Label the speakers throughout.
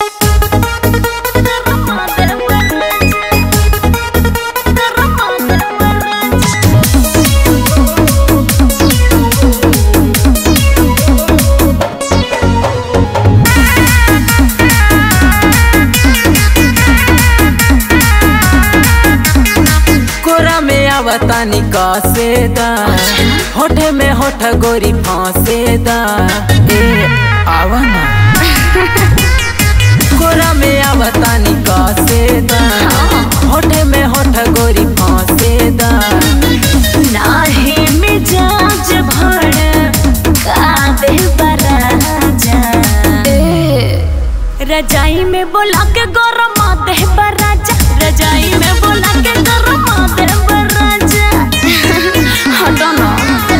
Speaker 1: कोरा में आवतानी कसेदा होठे में होठ गोरी फांसेदा ए आवा ना कोरा में आवतानी कसेदा होठे में होठ गोरी फांसेदा
Speaker 2: नाही मिजाज भड़ काबे बराजा रजाई में बोला के गरम दे बराजा रजाई में बोला के गरम दे बराजा हटो ना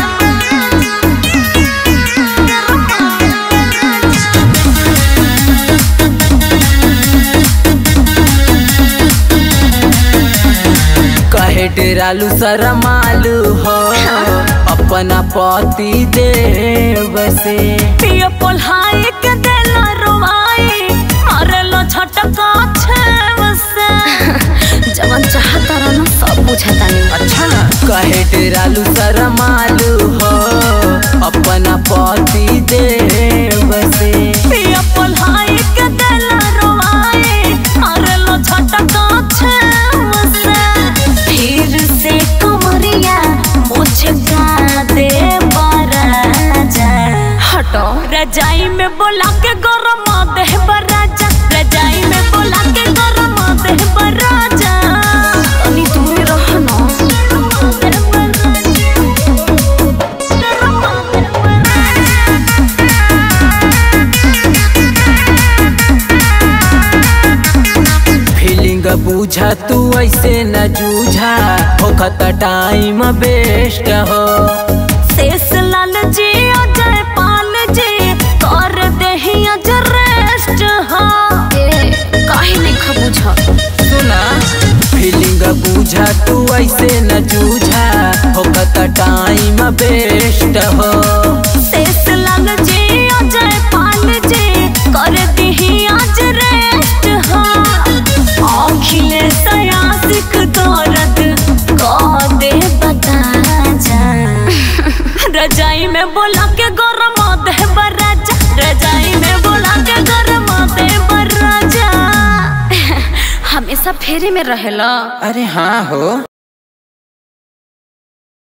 Speaker 1: कहे डेरालू शरमालू हो अपना पति देव से
Speaker 2: पियो पोल्हाई के देला रोवाई मारेलो छटका छेव से जवन चाहता रहना सब बुझाता नहीं
Speaker 1: अच्छा कहे डेरालू शरमालू हो अपना पति देव से
Speaker 2: पियो पोल्हाई के देला रोवाई मारेलो छटका छेव से फिर से कमरिया मुझका दे बराजा हटो रजाई में बोला के गरम दे बराजा रजाई में बोला के गरम दे बराजा तनी दूर रहना
Speaker 1: फीलिंग बूझा तू ऐसे न जूझा होखत टाइम बेस्ट हो
Speaker 2: शेष लाल जी अजय पाल जी कर देही अज रेस्ट हो काहे नहीं खबुझा
Speaker 1: सुना फीलिंग बूझा तू ऐसे न जूझा होखत टाइम बेस्ट हो
Speaker 2: शेष लाल जी अजय पाल जी कर देही अज रेस्ट हो अखिलेश आशिक दर्द कह दे बता जा रजाई में बोला के गरम दे बराजा रजाई में बोला के गरम दे बराजा हमेशा फेरी में रहेला
Speaker 1: अरे हाँ हो